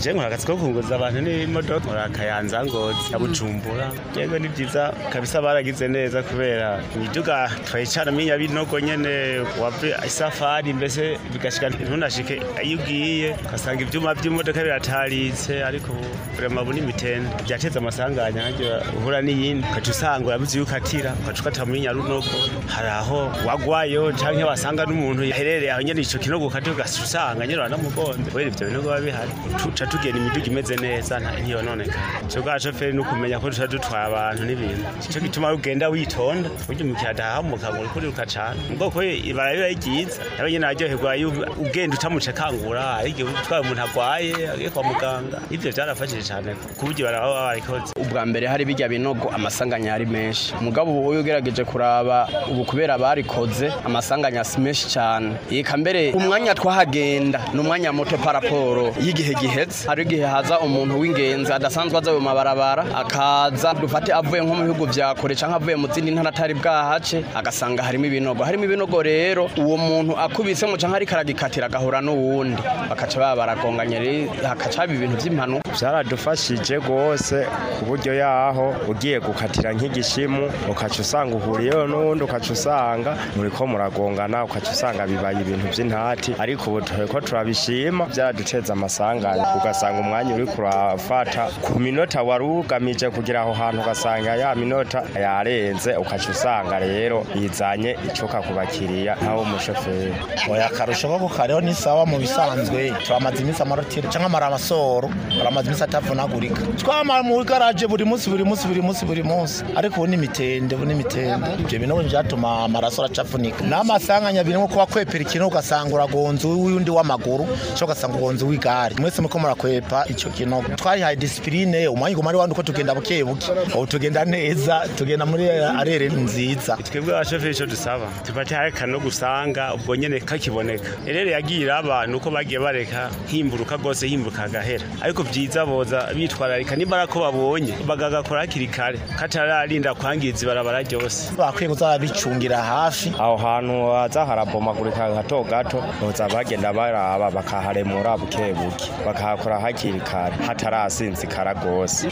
je nkora akazi ko kunguza abantu n'imodoka nkora akayanza ngozi ya bujumbura yego ni byiza kabisa baragize neza kubera imiduga twayicaramo inyabinogo nyene wave isafari mbese bigashika ntunashike iyo ugiye ugasanga ivyuma vy'imodoka birataritse ariko vrema bu n'imitende vyateza amasanganya haryo uhura n'iyindi ukaca usanga urabuze yuko atira ukaca ukata muri nyarunogo hari aho wagwayo canke wasanga n'umuntu yaherereye aho nyene ico kinogo ukati ugaca usanga nyene uranamugonze kubera ivyo binogo biba bihari tuca tugenda imiduga imeze neza nta ntiyononekara ico bwa shoferi ni ukumenya ko tuca dutwara abantu n'ibintu ico gituma ugenda witonda burya umukiriya adahamuka ngo uriko uriruka cane ubwoko ibara biba ryiza nawe nyene araryoherwa iyo ugenda utamuce kangura hari igihe utwaye umuntu agwaye agiye kwa muganga ivyo vyarafashije cane ku buryo baraba barikoze ubwa mbere hari bijya binogo amasanganya yari menshi mugabo ubu uyu ugerageje kuraba ubu kubera barikoze amasanganya si menshi cyane eka mbere umwanya twahagenda ni umwanya muto paraporo y'igihe gihetse hari igihe haza umuntu w'ingenzi adasanzwe aza mu mabarabara akaza dufate avuye nko mu bihugu vya kure cyangwa avuye mu zindi ntara atari bwahace agasanga harimo ibinogo harimo ibinogo rero uwo muntu akubisemo cyangwa ariko aragikatira agahura n'uwundi bakaca baba baragonganye rero hakaca haba ibintu by'impanuka byaradufashije rwose ku buryo yaho ugiye gukatira nk'igishimu ukaca usanga uhuriyeho n'uwundi ukaca usanga muriko muragongana ukaca usanga bibaye ibintu by'intati ariko ubu tureko turabishima byaraduteza amasanganya ugasanga umwanya uri kurafata ku minota wari ugamije kugira aho hantu ugasanga ya minota yarenze ukaca usanga rero yizanye icuka ku bakiriya nkaho umushoferi oya akarusho ko kukariho ni sawa mu bisanzwe turamaze iminsi amarotire cyangwa amaramasoro aramaze iminsi atavunagurika twamara mu garaje buri munsi buri munsi buri munsi buri munsi ariko ubu ni imitende ubu ni imitende ibyo bintu byatuma amaraso aracafunika n'amasanganya birimo kuba kwepera ikintu ugasanga uragonze uwundi w'amaguru cyangwa ugasanga ugonze uw'igare mwese muko murakwepa icyo kintu twayihaye disipurine umwanya uguma ari wandi uko tugenda buke buke ubu tugenda neza tugenda muri arere nziza twebwe abashoferi icyo dusaba tufate hareka no gusanga ubwo nyene kakiboneka rero yagiye iraba nuko bagiye bareka himburuka rwose himbuka agahera ariko byiza boza bitwararika niba ko babonye bagagakora hakiri kare katararinda kwangiza ibarabara ryose bakwiye kuzabicungira hafi aho hantu haza harabomagurika gato gato boza bagenda baraba bakaharemura buke buke bakahakora hakiri kare hatarasinzikara rwose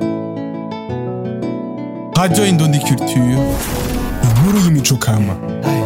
Radio Indundi Culture, inkuru y'imico kama.